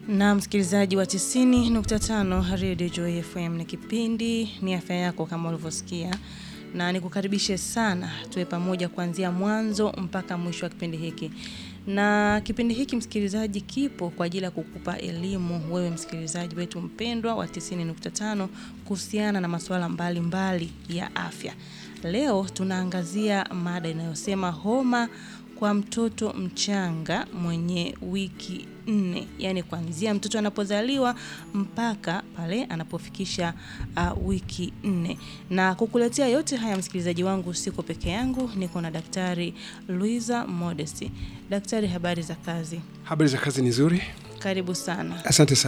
Na msikilizaji wa 90.5 Radio Joy FM, ni kipindi ni afya yako kama ulivyosikia, na nikukaribishe sana tuwe pamoja kuanzia mwanzo mpaka mwisho wa kipindi hiki. Na kipindi hiki msikilizaji, kipo kwa ajili ya kukupa elimu wewe msikilizaji wetu mpendwa wa 90.5 kuhusiana na masuala mbalimbali ya afya. Leo tunaangazia mada inayosema homa kwa mtoto mchanga mwenye wiki nne, yaani kuanzia mtoto anapozaliwa mpaka pale anapofikisha uh, wiki nne. Na kukuletea yote haya msikilizaji wangu, siko peke yangu, niko na Daktari Luiza Modesti. Daktari, habari za kazi? Habari za kazi ni nzuri, Karibu sana. asante sana.